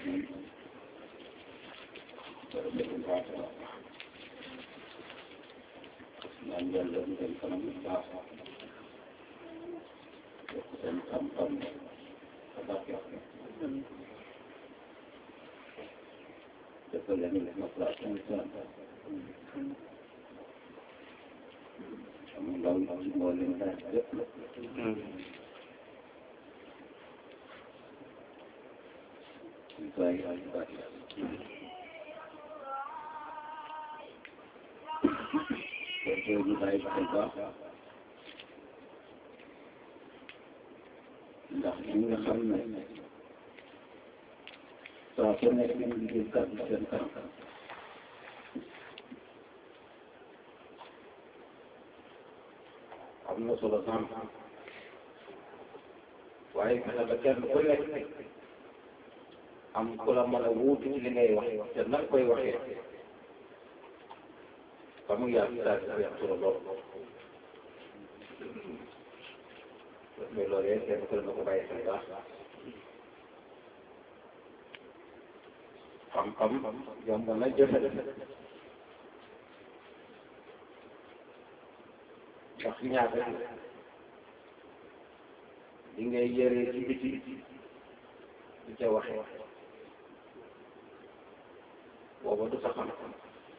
ñaan yàlla ñu dem kanam bu baax yokk seen xam-xam sa barke defal leen maslaa seen seen am ndaw yi moo leen daan lépp la ñu koy ay baax kon ñu bàyyi xel baax ndax ñi nga xam ne saa su nekk ñu ngi jël kàddu seen kanam am na solo sam waaye fexe ba kenn ku nekk am ku la mën a wuutu ci li ngay wax te nag koy waxee ba mu yàgg daal di am solo lool mais loolu yëpp kenn ku ne na ko bàyyi xel baax xam-xam yomb na jëfe ndax ñaar rek li ngay yëree ci biti di ca waxee booba du sa xam-xam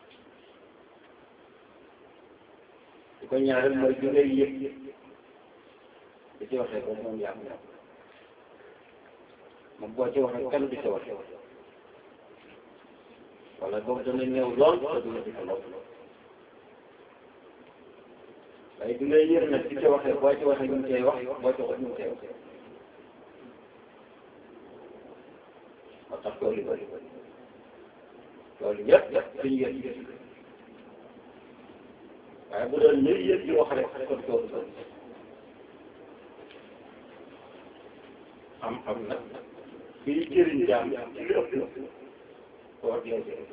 di ko ñaareel mooy bi ngay yëg di ci waxee boobu moom yàgg na moom boo ci waxee kenn du ca waxee wala boobu dana néew lool te du la di ko lool waaye bi ngay yër nag di ca waxee boo ci waxee ñu ngi cay wax boo ci waxee ñu ngi cay wax moo tax loolu bëri loolu yëpp dañu yëg yëg waaye bu doon ñuy yëg di wax rek kon toolu bëri xam-xam nag fii jëriñ jaam ci li ëpp koo dee jëriñ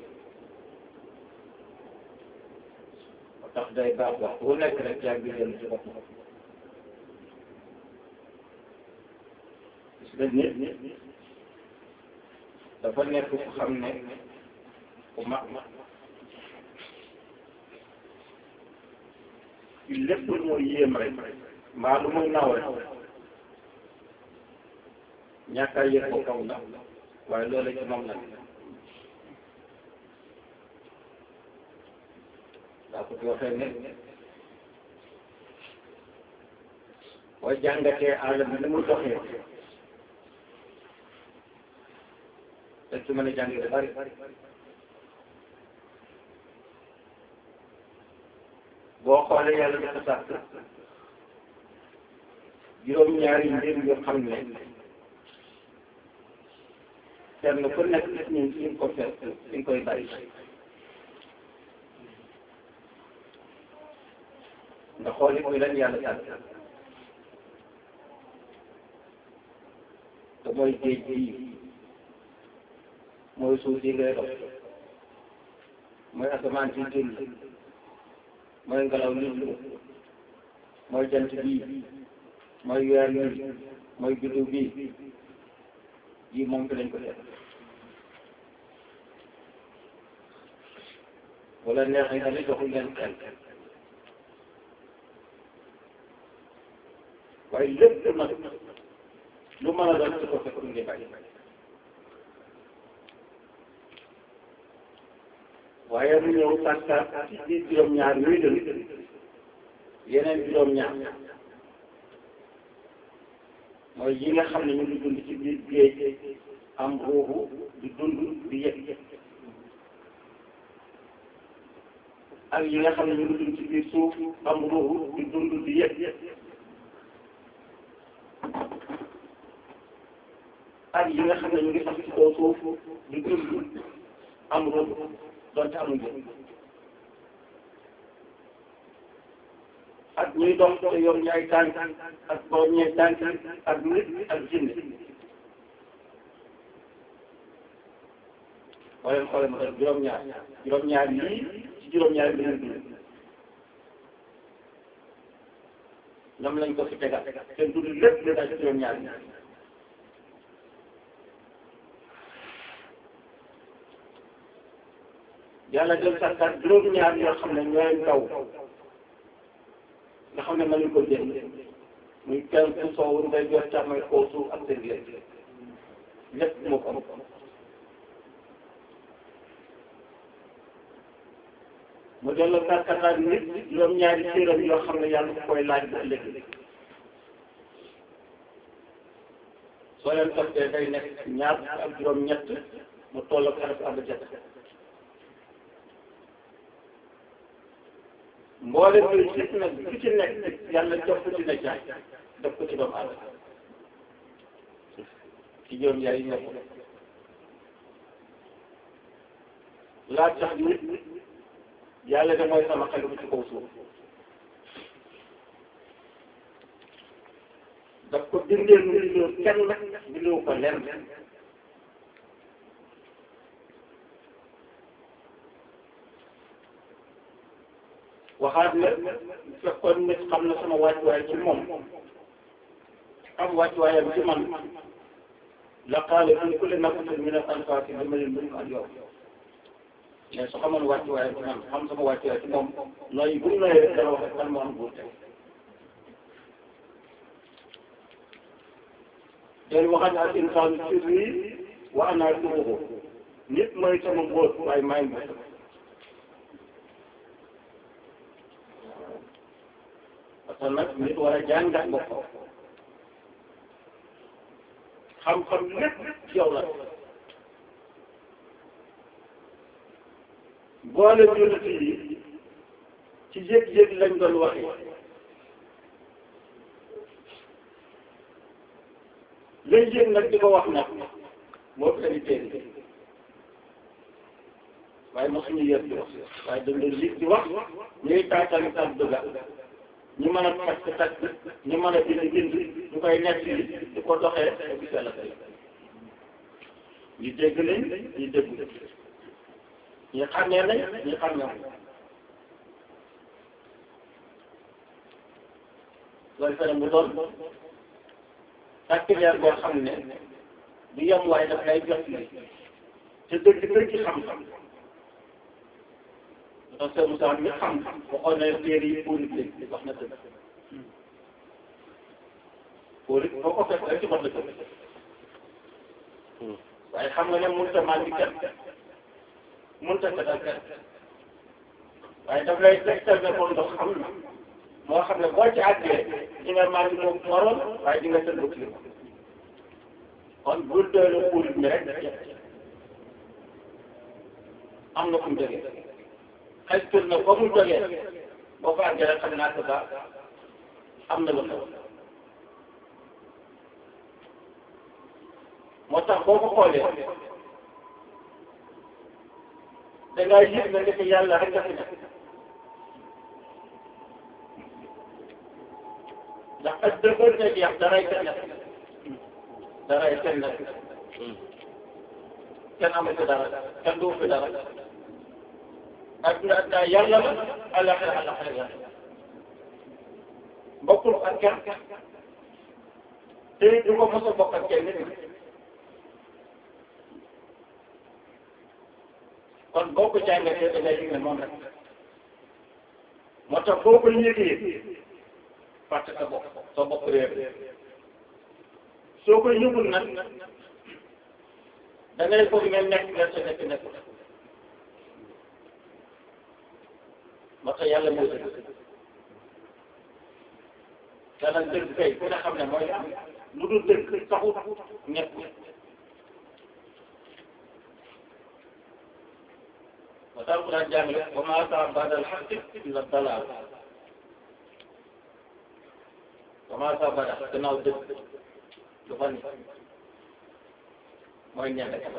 moo tax day baax wax bu nekk rek yaa ngi jël ci bopp gis nga nit dafa nekk ku xam ne ku mag ci lépp lu muy yéem rek mbaa lu muy naw rek ñàkk a yëg ko kaw na waaye loolu ci moom la daa ko ci waxee ne boo jàngatee àll bi ni muy doxee te ci mën a jàng lu bari boo xoolee yàlla dafa sàkk juróom-ñaari mbir yoo xam ne kenn ku nekk nit ñi ñu ko fekk ñu koy bari nga xooli muy lan yàlla sàkk te mooy géej gi mooy suuf si ngay dox mooy asamaan si jël mooy ngelaw li mooy jant bii mooy weer bii mooy biddiw bii yii moom fi lañ ko def wala neexee nga ne joxul leen xel waaye lépp nag lu mën a doon su ko fekk ngi bàyyi waaye mu ñëw sàkkaat ci biir juróom-ñaar yooyu dem yeneen juróom-ñaar mooy yi nga xam ne ñu ngi dund ci biir géej am ruuxu di dund di yëg ak yi nga xam ne ñu ngi dund ci biir suuf am ruuxu di dund di yëg ak yi nga xam ne ñu ngi sax ci kaw suuf di dund am ruuxu donte amul njëriñ ak ñuy dox te yor ñaay tànk ak borom ñaay tànk ak nit ak jinne wala xoolal ma def juróom-ñaar juróom-ñaar yii ci juróom-ñaar yi lañuy dund ñoom lañ ko fi tegal seen dund lépp lu daal ci juróom-ñaar yi yàlla jël sàkkaat juróom-ñaar yoo xam ne ñooy taw nga xam ne mënuñ ko jënd muy kenn ku soowu ngay jot càmmay kaw suuf ak seen lépp lépp moo ko am mu delloo sàkkaat nit juróom-ñaari cëram yoo xam ne yàlla ko koy laaj bu ëllëg soo leen toppee day nekk ñaar ak juróom-ñett mu toll ak araf ànd jot mboole bi gis nag ku ci nekk yàlla jox ko ci na jaay def ko ci doomu aadama ci juróom yaay yi nekk laaj sax nit yàlla de mooy sama xel bu ci kaw suuf daf ko bindee nu bindoo kenn bindoo ko lenn waxaat ne fekkoon nit xam na sama wàccuwaay ci moom am wàccuwaayam ci man la qaala fi kulli nafsin min al-anfaasi dama leen mën ak yow mais su xamoon wàccuwaayam ci man xam sama wàccuwaay ci moom nooy bu ñu nooyee rek dana wax kan moo am buur tey del waxaat al insaanu sirri wa ana sirruhu nit mooy sama mbóot waaye maay mbóot parce que nag nit war a jàngat boppam xam-xam lépp ci yow la boole jullit yi ci yëg-yëg lañ doon waxee lañ yëg nag di ko wax nag moo fi indi téere waaye mosuñu yëg di wax waaye dañ doon yëg di wax ñuy taataan taat dëgga ñu mën a takk takk ñu mën a bind bind ñu koy nekk li di ko doxee te gis yàlla tey ñu dégg nañ ñu dégg ñu xàmmee nañ ñu xàmmee loolu fene mu doon takkileer boo xam ne du yem waaye daf lay jot li te dëgg dëgg xam-xam parce que Moussa mi xam waxoon na téere yi pour nit wax na dëgg pour it boo ko fekk rek ci mot la dëgg waaye xam nga ne mënut a màndi kenn mënut a setal kenn waaye daf lay tegtal ne kon ndox xam na moo xam ne boo ci àggee di nga màndi moom moroon waaye di nga sën ba kii kon bul doylu pour mi rek am na fu mu jógee xëy na ba mu jógee boo ko àggee rek xam naa ko ba am na lu xew moo tax boo ko xoolee da ngaa yëg na ndeke yàlla rek a fi nekk ndax ak dëgër ne jeex daray kenn nekk daray kenn nekk kenn amu fi dara kenn du fi dara adduna adduna yàlla la alaxira alaxira yàlla bokkul ak kenn te du ko mos a bokk ak kenn nit kon boo ko jàngatee da ngay gis ne moom rek moo tax boo ko yëgee fàtte sa bopp sa bopp réer soo ko yëgul nag da ngay foog ne nekk nga sa nekk nekk moo tax yàlla moo dëgg te nag dëgg kay ku ne xam ne mooy am lu dul dëgg taxut nekk moo tax ku daan jàngale wa maa ataa ba'da al-haqqi illa dalaal wa maa ataa ba'da gannaaw dëgg lu fa ni mooy ñebe jafe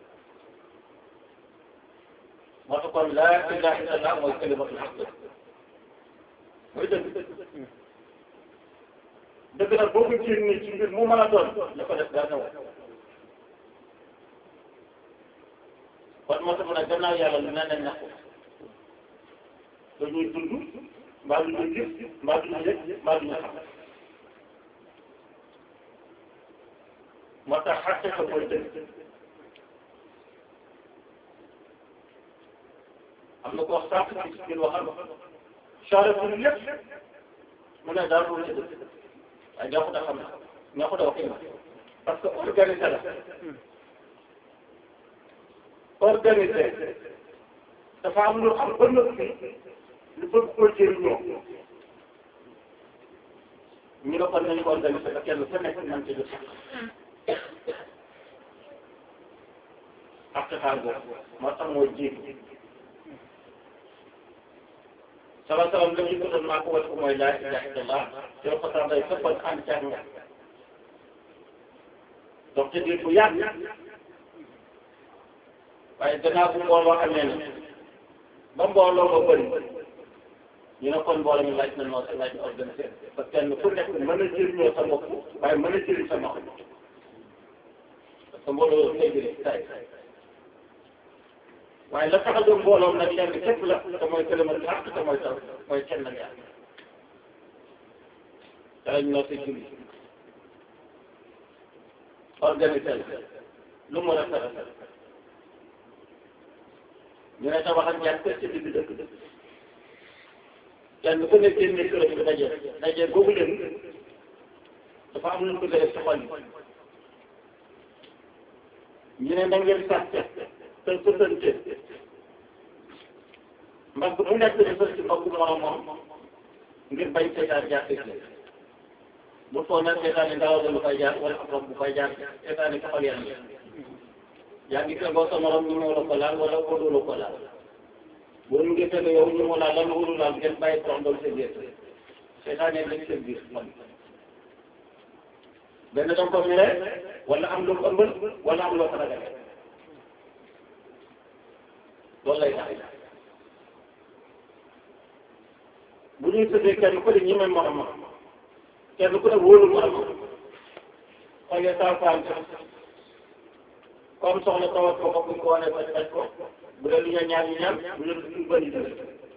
moo tax kon laa ilaaha illallaah mooy kalimatul haqq mooy dëgg dëgg nag boo ko génnee ci mbir mu mën a doon la ko def dara ñëw kon moo tax nag gannaaw yàlla lu ne nañ ñàkk dañuy dund mbaa du ñu gis mbaa du ñu yëg mbaa du ñu xam moo tax xàtte ko mooy dëgg am na ko wax sànq ci biir waxal charette bi lépp mu ne daal du dëgg waaye ñoo ko da xam ñoo ko da wax parce que organisé la organisé dafa am lu am ba noppi lu bëgg koo jëriñoo ñu ne kon nañu ko organisé ba kenn ku nekk mën ci jot ak xaar boobu moo tax mooy jiitu sama salam la ñu ko doon maa ko wat ko mooy laa ilaha illallah te ko tax day sëppal ànd caag nga donc te diir bu yàgg waaye gannaaw bu mbooloo amee na ba mbooloo ba bëri ñu ne kon mbooloo mi laaj na noo laaj na organisé parce que kenn ku nekk mën a jëriñoo sa bopp waaye mën a jëriñ sa morom parce que mbooloo tey jëriñ tay waaye la tax a jóg mbooloom nag kenn képp la te mooy këlemal bi àq te mooy taw mooy kenn nag yàlla te lañ noo si julli organisé la lu mu rafet rafet ñu ne tabax ak ñaar kër ci digg dëkk kenn ku ne génne këram bi daje daje boobu leen dafa am lu ñu ko def ci xol yi ñu ne na ngeen sàcce te sësante mbagg mu nekk di sës ci mbagg moromam ngir bañ seetaan jaar dëkk bu foog nag seetaan yi ngelaw la lu fay jaar wala ab bu fay jaar seetaan yi taxal yàlla yaa ngi tegoo sa morom ñu moo la ko laal wala wóolu la ko laal boo ñu ngi tege yow ñu mu laal lan wóolu laal ngeen bàyyi toog doon sa biir seetaan yi lañ sa biir man benn danga ko mere wala am lu ko ëmbal wala am loo ko ragale loolu lay tax bu ñuy tëddee kenn ku ne ñi may moromam kenn ku ne wóolu moromam xoolee saa faan comme soxla tawat ko buñ ko wane bañ bañ ko bu dee lu ñu ñaan ñu ñaan bu dee lu bëri dëgg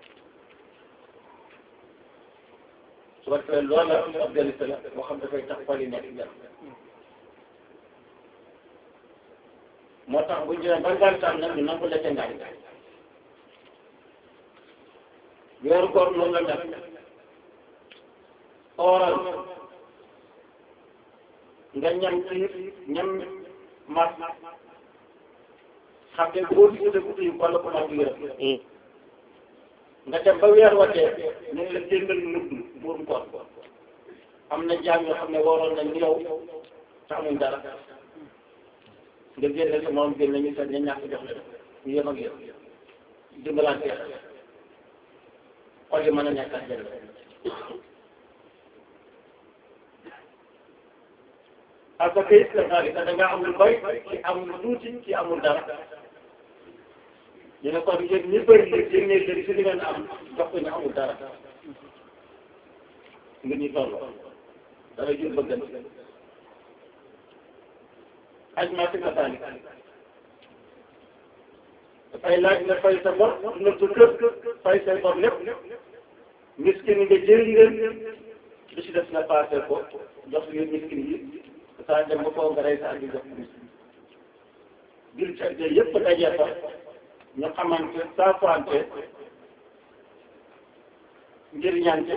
su ko defee loolu la organisé la boo xam dafay tax xol yi nekk jàmm moo tax bu ñu jëlee ba ngantaan nag ñu nangu la ca ngañ weeru koor noonu la def ooral nga ñam ci ñam mas xam ne boo gisee guddi yi wala ko mag yërëm nga dem ba weer watee ñu ngi la jëndal mudd buum koor am na jaam yoo xam ne waroon nañ ni yow te amuñ dara nga génne sa moom génne ñu sax ñu ñàkk jox leen ñu yem ak yow dimbalante xol yi mën a nekk ak jënd parce que it da nga amul bay ci amul tuuti ci amul dara ñu ne kon yéen ñi bëri li génnee leen si li ngeen am jox ko ñu amul dara nga ñu toll dara jur bëggante aj maa si kasaani dafay laaj nga fay sa bor dundal sa kër fay say bor lépp miskin nga jëriñ leen li si def nga passé ko jox leen miskin yi saa dem ba foo nga rey sa andi jox miskin bil ca de yëpp daje fa ñu xamante saafaante njëriñante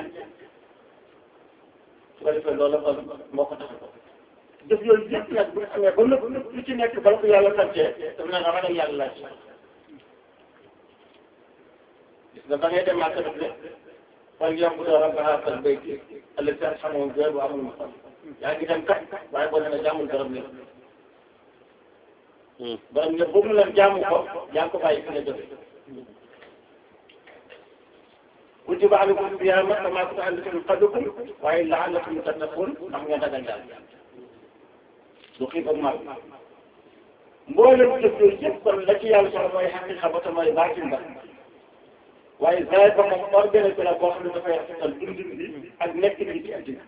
su ko defee loolu kon moo ko tax def yooyu yëpp nag bu ñu amee ba lépp lu ci nekk bala ko yàlla santee daf na nga ragal yàlla laaj gis nga ba ngay dem màkk def ne fal ya'budu rabba haazal bayti allazii at'amahum min juu'in wa aamanahum min xawf yaa ngi dem kat waaye boo demee jàmmul borom ne borom ne boobu la jaamu ko yaa ngi ko bàyyi fi nga jóge kutiba alaykum siyaam kamaa kutiba alal laziina min qablikum waaye la'allakum tattaquun ndax nga dagal daal du xiif ak mar mboolem jëf yooyu yëpp kon la ci yàlla soxla mooy xaqiqa ba te mooy baatin ba waaye zaahir ba moom organisé la boo xam ne dafay rafetal dundin bi ak nekk bi ci àddina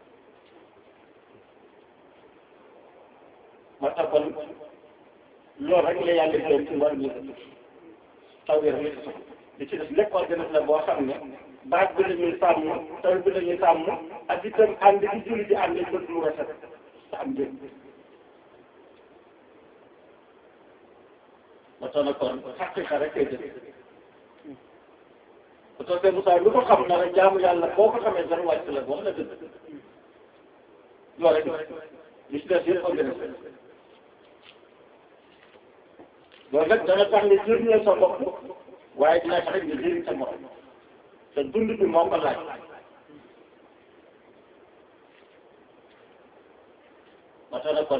moo tax kon loolu rek la yàlla gërëm ci war ñu taw bi rek la ci soxla li ci def lépp organisé la boo xam ne baat bi la ñuy sàmm taw bi la ñuy sàmm ak itam ànd di julli di ànd bëgg lu rafet te am njëriñ moo tax nag kon xaqiqa rek koy def parce que Moussa lu ko xam na rek jaamu yàlla boo ko xamee dara wàcc la wax na dëgg loolu rek li ci des yëpp organisé loolu nag dana tax nga jëriñoo sa bopp waaye dina tax nga jëriñ sa morom te dund bi moo ko laaj ba tax na kon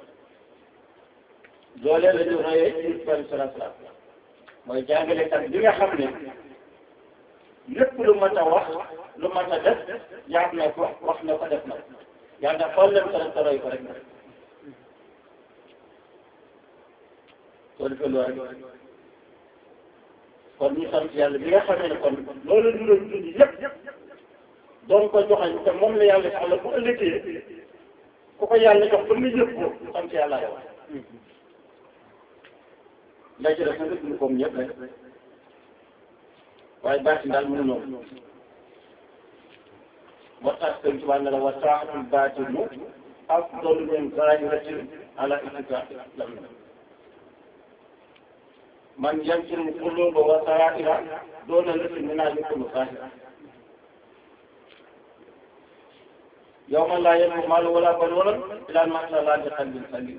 loolee la ñu royee ci Ibrahima salaam salaam mooy jàngalekat bi nga xam ne lépp lu mat a wax lu mat a def jaar na ko wax na ko def na ko yàlla xool leen ko rek te roy ko rek soo defee loolu rek kon ñu sant yàlla bi nga xamee ne kon loolu ñu doon dund yëpp doon ko joxañ te moom la yàlla soxla bu ëllëgee ku ko yàlla jox ba mu yëg ko sant yàlla yow lay ci def nag ñu comme ñëpp rek waaye baatin daal mënu noonu moo tax sëñ Tuubaa ne la wa taatul baatinu afdalu min zahiratin ala ittibaai lam man yamkinu quluba wa saraira doona lati mina yakunu zahira yawma laa yanfa'u maalun wala banuuna illaa man ataa Allaaha bi qalbin saliim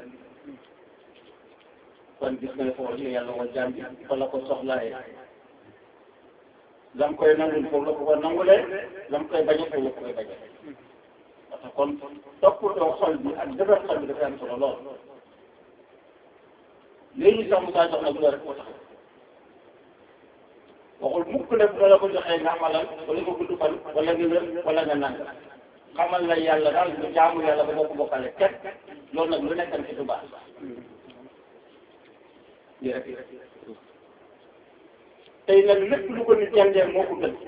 kon gis nga foofu la yàlla wa jaam bi fa la ko soxlaaye lam koy nangul foofu la ko ko nangulee lam koy bañe foofu la ko koy bañe parce que kon toppatoo xol bi ak defar xol bi dafa am solo lool léegi sax Moussa jox na bu rek ko tax waxul mukk ne bu la ko joxee nga amalal wala nga gudd fan wala nga wér wala nga nang xamal la yàlla daal nga jaamu yàlla ba boo ko bokkale ket loolu nag lu nekkan ci du baax lii rek tey nag lépp lu ko nit jàngee moo ko gën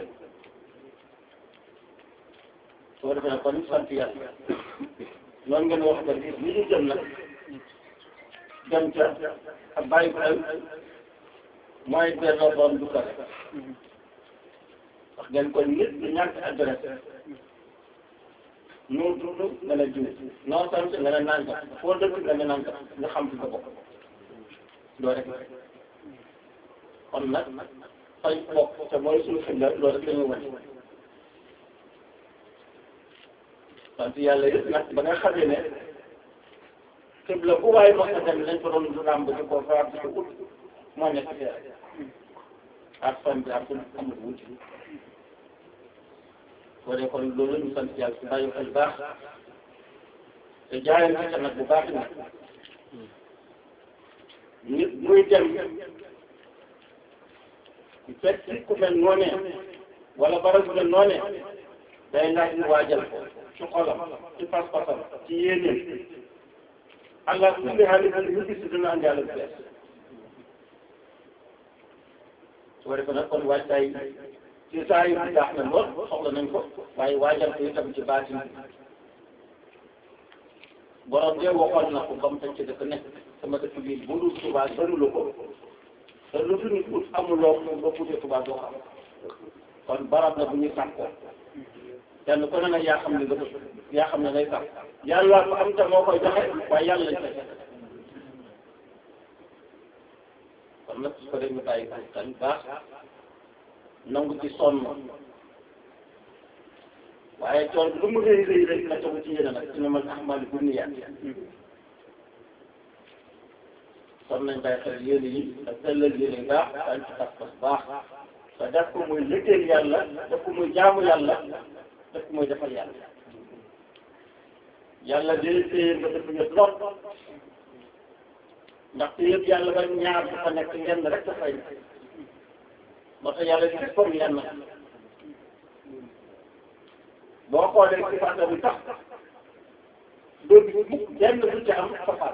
soo defee nag kon sant yàlla noonu ngeen wax ko ni li ñu jëm nag dem ca ak bàyyi ko mooy delloo borom du ko rek wax ngeen kon nit du ñàkk adresse noo tudd nga ne jiw noo sant nga ne naan foo dëkk nga ne naan nga xam fi sa bopp loolu rek kon nag fay bokk te mooy suñu xel la loolu rek la ñu wane sant yàlla yëpp nag ba nga xamee ne xibla bu waaye mos a dem lañ ko doon ràmb di ko faar di ko ut moo nekk fii ak fan bi ak amul wuti soo dee kon loolu la ñu sant yàlla si bàyyi xel baax te jaayante nag bu baax nag nit muy dem fekk ku mel noonee wala barab bu mel noonee day laaj ñu waajal ko ci xolam ci pas-pasam ci yéeneem allah kulli xaalis lu gis dina andi àll bu bees su ko defee nag kon waajtaay ci saa yu baax na lool soxla nañ ko waaye waajal ko itam ci baatin borom de waxoon na ko ba mu tënk ci dëkk nekk sama dëkk bii bu dul Tuubaa bërilu ko te lu fi nit ut amuloo ko ba puutee Tuubaa doo xam kon barab la bu ñuy sàkkoo kenn ku ne nag yaa xam ne nga yaa xam ne ngay sàkk yàlla ko am te moo koy joxe waaye yàlla lañ koy joxe kon nag su ko dee ñu bàyyi ko xel baax nangu ci sonn waaye tool lu mu rëy rëy rëy na tegu ci yéene nag dina mën ahmali bu niyaat kon nañ bàyyi xel yéene yi ak sellal yéene baax dañ ci pas pas baax te def ko muy liggéey yàlla def ko muy jaamu yàlla def ko muy defal yàlla yàlla day téye nga def nga lool ndax te yëpp yàlla ba ñaar dafa nekk ngeen rek dafay moo tax yàlla di comme yenn boo xoolee ci fàtte bi tax doo gis mukk benn bu ci am safar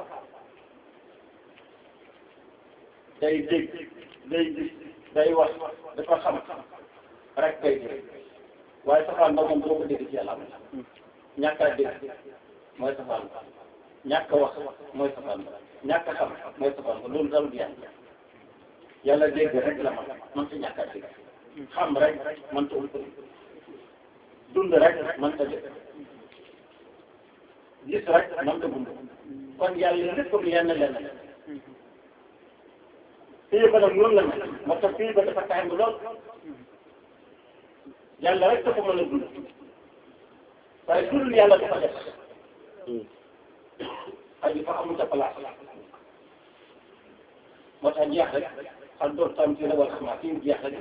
day dégg day gis day wax dafa xam rek kay dégg waaye safaan ba moom doo ko dégg ci yàlla am ñàkk a dégg mooy safaan ba ñàkk a wax mooy safaan ba ñàkk a xam mooy safaan ba loolu dal du yàlla yàlla dégg rek la man man ta ñàkk a dégg xam rek man ta ut dund rek man ta dégg gis rek man ta dund kon yàlla lépp lu yenn lenn fii ba nag noonu la mel moo tax fii ba dafa tàng lool yàlla rek dafa mën a dund waaye dund yàlla dafa def ay fa amul sa place moo tax jeex rek xam doon tam ci la wala xam fi mu jeex rek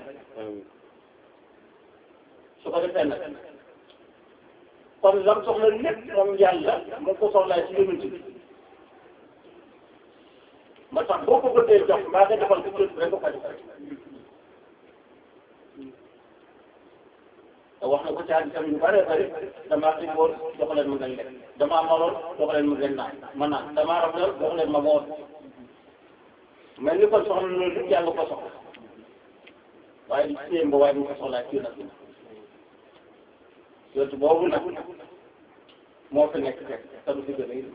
su ko defee nag kon lam soxla lépp moom yàlla mu ko soxlaa ci yonent bi moo tax boo ko bëggee jox maa nga defal ko jot rek nga ko def te wax na ko ci hadiisam yu bare bare damaa xiif woon jox leen ma ngeen lekk damaa maroon jox leen ma ngeen naan ma naan damaa rafetlu jox leen ma woor mais li ko soxla loolu lépp yàlla ko soxla waaye di séem ba waaye mu ko soxlaa ci nag yootu boobu nag moo fi nekk fekk te du fi gën a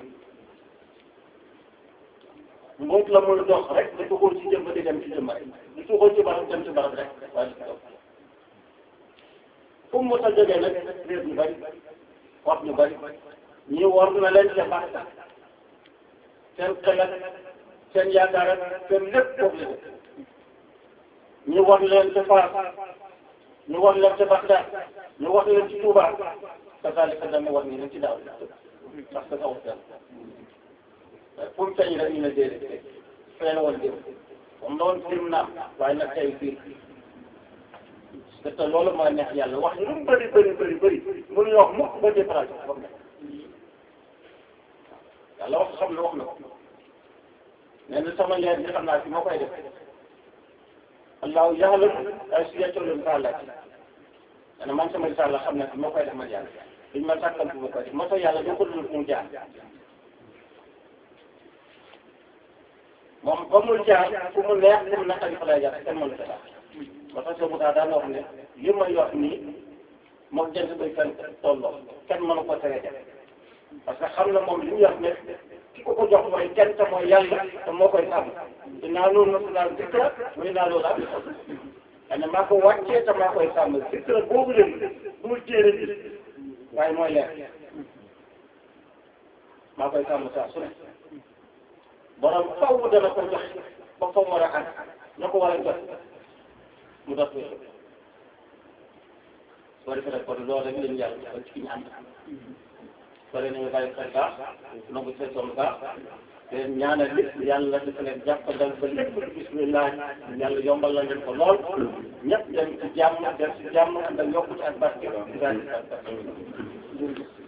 mbóot la muy dox rek di tuxoo ci jëm ba di dem ci jëm rek di tuxoo ci barab dem ci barab rek waaye di dox fu mu mos a jógee nag réer ñu bari wax ñu bari ñi war na leen ca baax seen xel ak seen yaakaar ak seen lépp foofu la def ñu war leen ca Faas ñu war leen ca Bagdad ñu war leen ci Touba kasaalika dama war ni ci daaw parce que kaw seen fu mu feeñ rek ñu ne déedéet fee la woon déw comme la woon film naam waaye nag tey fii te te loolu mooy neex yàlla wax lu mu bëri bëri bëri bëri mënuñu wax mukk ba déparage ba mu nekk yàlla wax xam ne wax na ko nee na sama leer bi xam naa fi moo koy def allahu ya'lam ay si yàccoolu risaalaati nee na man sama risaala xam naa fi moo koy def ma yàlla duñ ma sàkkal fi ma koy def moo tax yàlla doo ko dul mu jaar moom ba mu jaar fu mu neex fu mu naqari fa lay jaar kenn mënu ko daal ba tax soo daa daan wax ne li may wax nii moom jant bay fenn tolloo kenn mënu ko tere def parce que xam na moom li mu wax ne ki ko ko jox mooy kenn te mooy yàlla te moo koy sàmm dinaa loolu na su daal dikra muy naa loolu daal xane maa ko wàccee te maa koy sàmm dikra boobu leen dul téere bi waaye mooy leer maa koy sàmm saa su ne borom faw dana ko jox ba fa mu war a àgg na ko war a jot mu dox ko soo defee nag kon loolu rek lañu yàlla defal ci ki ñu ànd pare nañu bàyyi xel baax nangu seen soom baax te ñaanal lépp yàlla dafa leen jàppandal ba lépp lu bismillah yàlla yombal la leen ko lool ñëpp dem ci jàmm dem ci jàmm ànd ak yokkute ak barke